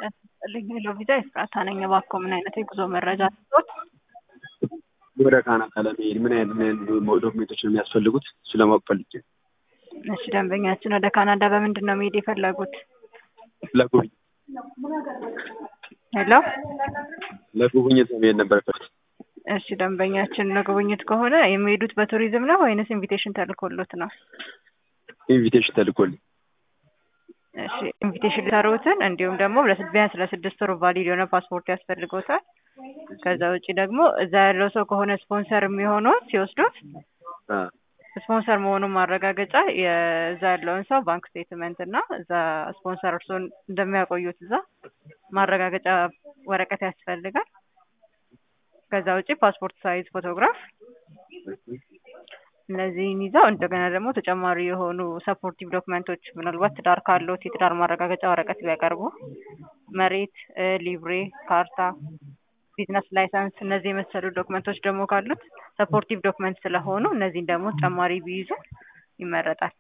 ልኝ ሎቪዛ የፍራታ ነኝ። እባክዎ ምን አይነት የጉዞ መረጃ ስጦት? ወደ ካናዳ ለመሄድ ምን አይነት ምን አይነት ዶክሜንቶች ነው የሚያስፈልጉት? እሱ ለማወቅ ፈልጌ ነው። እሺ ደንበኛችን ወደ ካናዳ በምንድን ነው መሄድ የፈለጉት? ለጉብኝት ሄሎ ለጉብኝት መሄድ ነበር ፈለኩት። እሺ ደንበኛችን ለጉብኝት ከሆነ የሚሄዱት በቱሪዝም ነው ወይንስ ኢንቪቴሽን ተልኮሎት ነው? ኢንቪቴሽን ተልኮልኝ እሺ ኢንቪቴሽን ሊሰሩትን እንዲሁም ደግሞ ለስ- ቢያንስ ለስድስት ወር ቫሊድ የሆነ ፓስፖርት ያስፈልጎታል። ከዛ ውጭ ደግሞ እዛ ያለው ሰው ከሆነ ስፖንሰር የሚሆነው ሲወስዱት አ፣ ስፖንሰር መሆኑን ማረጋገጫ የዛ ያለውን ሰው ባንክ ስቴትመንት እና እዛ ስፖንሰር እርስዎን እንደሚያቆዩት እዛ ማረጋገጫ ወረቀት ያስፈልጋል። ከዛ ውጭ ፓስፖርት ሳይዝ ፎቶግራፍ እነዚህን ይዘው እንደገና ደግሞ ተጨማሪ የሆኑ ሰፖርቲቭ ዶክመንቶች ምናልባት ትዳር ካለዎት የትዳር ማረጋገጫ ወረቀት ቢያቀርቡ፣ መሬት፣ እ፣ ሊብሬ፣ ካርታ፣ ቢዝነስ ላይሰንስ እነዚህ የመሰሉ ዶክመንቶች ደግሞ ካሉት ሰፖርቲቭ ዶክመንት ስለሆኑ እነዚህን ደግሞ ተጨማሪ ቢይዙ ይመረጣል።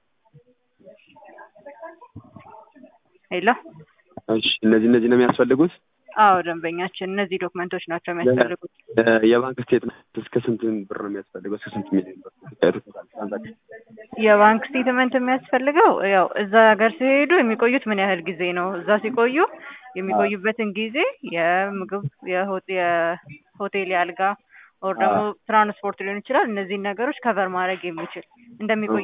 ሄሎ እሺ እነዚህ እነዚህ ነው የሚያስፈልጉት። አዎ ደንበኛችን እነዚህ ዶክመንቶች ናቸው የሚያስፈልጉት። የ- የባንክ ስቴትመንት እስከ ስንት ብር ነው የሚያስፈልገው? እስከ ስንት ሚሊዮን ብር? ትራንዛክሽን የባንክ ስቴትመንት የሚያስፈልገው ያው እዛ ሀገር ሲሄዱ የሚቆዩት ምን ያህል ጊዜ ነው፣ እዛ ሲቆዩ የሚቆዩበትን ጊዜ፣ የምግብ፣ የሆ- የሆቴል፣ የአልጋ ኦር ደግሞ ትራንስፖርት ሊሆን ይችላል። እነዚህን ነገሮች ከቨር ማድረግ የሚችል እንደሚቆዩ